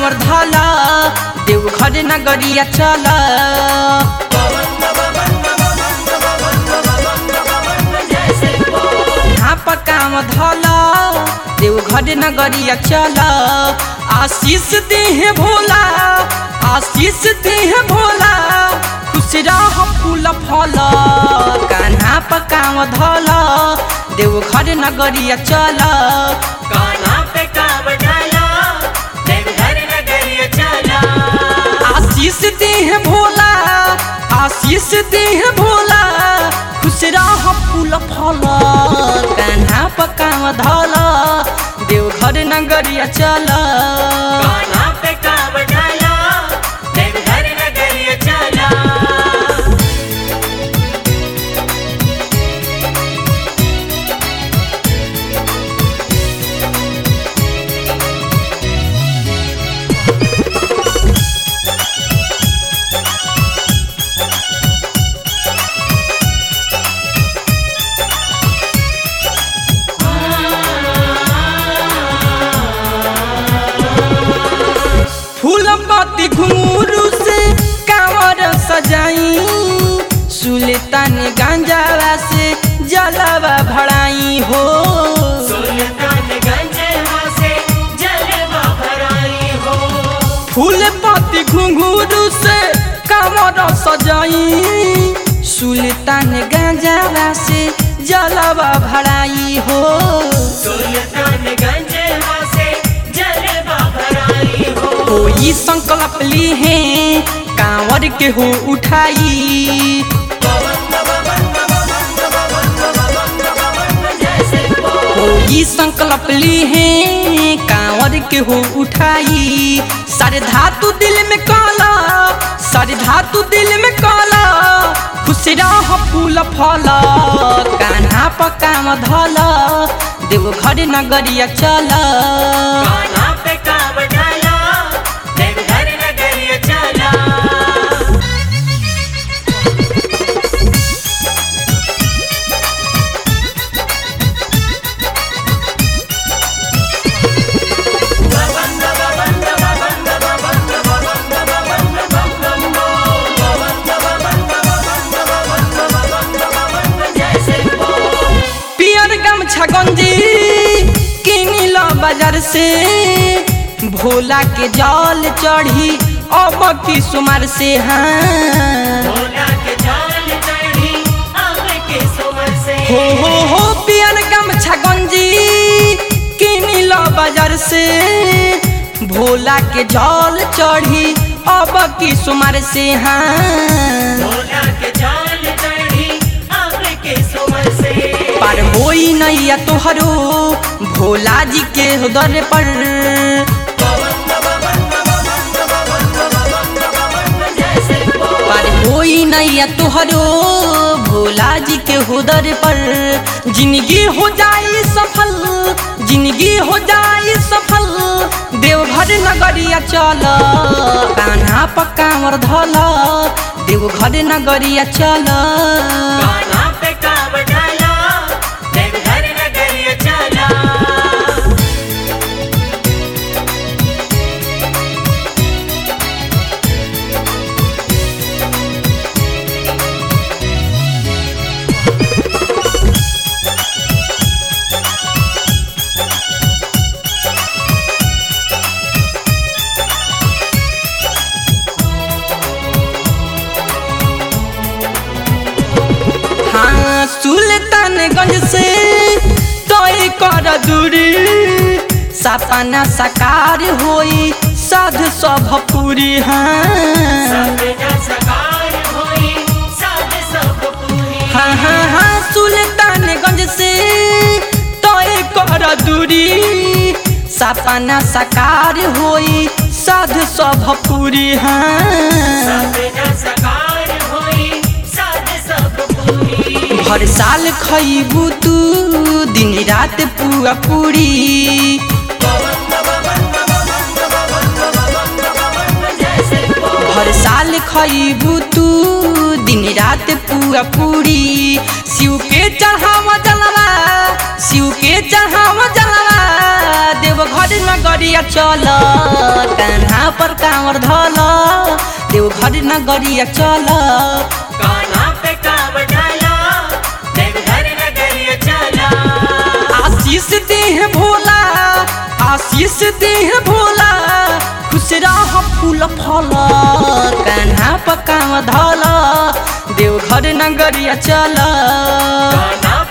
कांवर धाला देव घर नगरिया चला यहाँ पर काम धाला देव घर नगरिया चला आशीष देह भोला आशीष देह भोला खुश रह फूल फल कान्हा पर काम धाला देव घर नगरिया चला कान्हा पे कांव डाला देवघर नगरिया चला आशीष देह भोला आशीष देह भोला खुश रह फूल फल कान्हा पकाव धल देव घर नगरिया चल कान्हा पे कांव डाला देवघर नगरिया चला फूल पत्ती घुंगरू से कांवर सजाई सुल्तान गांजावा से जलवा भड़ाई हो सुल्तानगंज से जलवा भराई हो फूल पत्ती घुंघरू से कांवर सजाई सुल्तान गांजावा से जलवा भड़ाई हो सुल्तानगंज से जलवा भराई हो कोई संकल्प ली है कांवर के हो उठाई कोई संकल्प ली है कांवर के हो उठाई सारे धातु दिल में काला सारे धातु दिल में काला खुश रह फूल फल कान्हा पकाम धल देव घर नगरिया चल कान्हा पे कांव डाला देवघर नगरिया चला पियर गमछा गंजी किनिल बाजार से भोला के जल चढ़ी अब की सुमार से हाँ भोला के जाल चढ़ी अब के सुमर से हो हो हो पियर गमछा गंजी किनिल बाजार से भोला के जल चढ़ी अब की सुमार से हाँ भोला के जाल चढ़ी अब के सुमर से पर होई नैया तोहरो भोला जी के दर पर पर होई नैया तोहरो भोला जी के हुदर पर जिंदगी हो जाई सफल जिंदगी हो जाई सफल देवघर नगरिया चल कान्हा पक्कावर धल देवघर नगरिया चल कान्हा पे कांव डाला देवघर नगरिया चला हाँ सुल्तानगंज से तय कर दूरी सपना साकार होई साध सब पूरी हाँ सपना साकार होई साध सब पूरी हाँ हाँ हाँ सुल्तानगंज से तय कर दूरी सपना साकार होई साध सब पूरी हाँ सपना साकार होई साध सब पूरी हर साल खैबू तू दिन रात पुआ पूरी हर साल खैबू तू दिन रात पुआ पूरी शिव के चढ़ावा जलवा शिव के चढ़ावा जलवा देव देवघर नगरिया चल कान्हा पर कांवर धल देवघर नगरिया चल कान्हा पे काम डाला देवघर नगरिया चला आशीष देह भोला आशीष देह भोला खुश रह फूल फल कान्हा पर काम धल देवघर नगरिया चल कान्हा